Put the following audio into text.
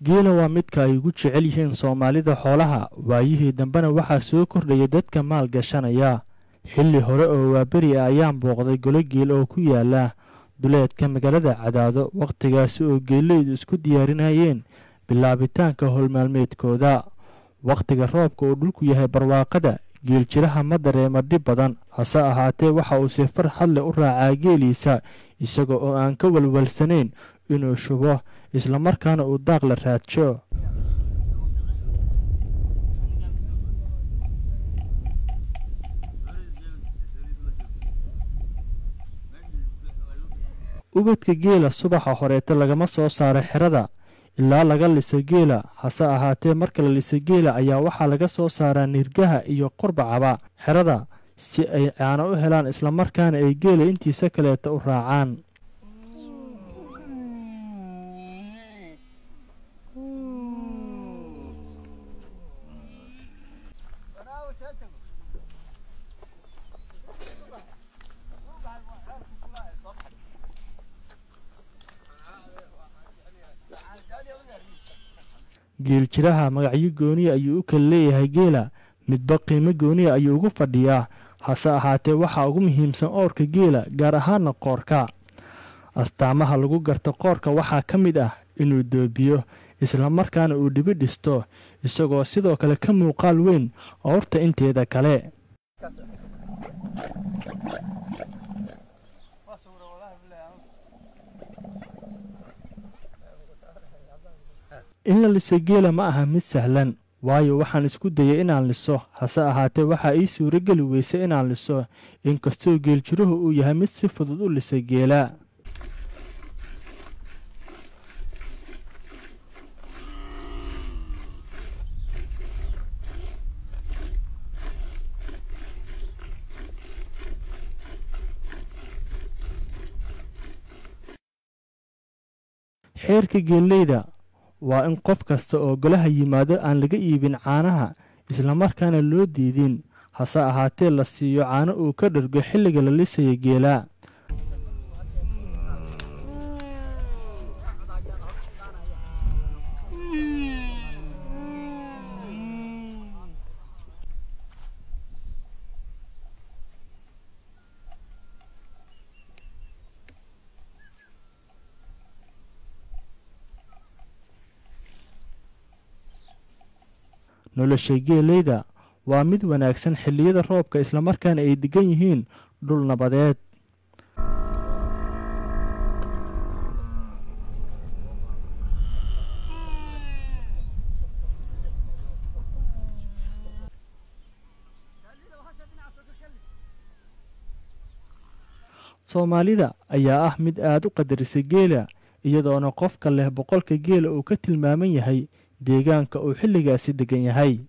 geela waa midka ay ugu jecel yihiin soomaalida xoolaha waayihii dambena waxaa soo kordhaya dadka maal gashanaya xilli hore oo waaberi ah ayaan booqday golo geel oo ku yaala duleedka magaalada cadaado wakhtigaasi oo geeleydu isku diyaarinayeen bilaabitaanka howlmaalmeedkooda wakhtiga roobka uu dhulku yahay barwaaqada geeljiraha ma dareema dhib badan hase ahaatee waxa uu si farxad leh u raacaa geeliisa isaga oo aan ka walwalsanayn inuu shubo islamarkaana uu daaq la raadsho ubadka geela subaxa horeete lagama soo saaro xerada ilaa laga liso geela hase ahaatee marka la liso geela ayaa waxaa laga soo saaraa nirgaha iyo qurbacaba xerada si ay caano u helaan islamarkaana ay geela intiisa kaleeta u raacaan geeljiraha magacyo gooniya ayuu u kala leeyahay geela midba qiimo gooniya ayuu ugu fadhiyaa hase ahaatee waxaa ugu muhiimsan oorka geela gaar ahaana qoorka astaamaha lagu garto qoorka waxaa ka mid ah inuu doobiyo islamarkaana uu dhibi dhisto isagoo sidoo kale ka muuqaal weyn oorta inteeda kale in la liso geela ma aha mid sahlan waayo waxaan isku dayay inaan liso hase ahaatee waxaa ii suuro geli weysa inaan liso inkastoo geeljiruhu uu yahay mid si fudud u lisa geela xeerka geelleyda waa in qof kasta oo golaha yimaado aan laga iibin caanaha islamarkaana loo diidin hase ahaatee la siiyo caano uu ka dhargo xilliga la lisaya geela nolosha geeleyda waa mid wanaagsan xilliyada roobka islamarkaana ay degan yihiin dhul nabadeed soomaalida ayaa ah mid aad u qadarisa geela iyadoona qofka leh boqolka geela uu ka tilmaaman yahay deegaanka uu xilligaasi degan yahay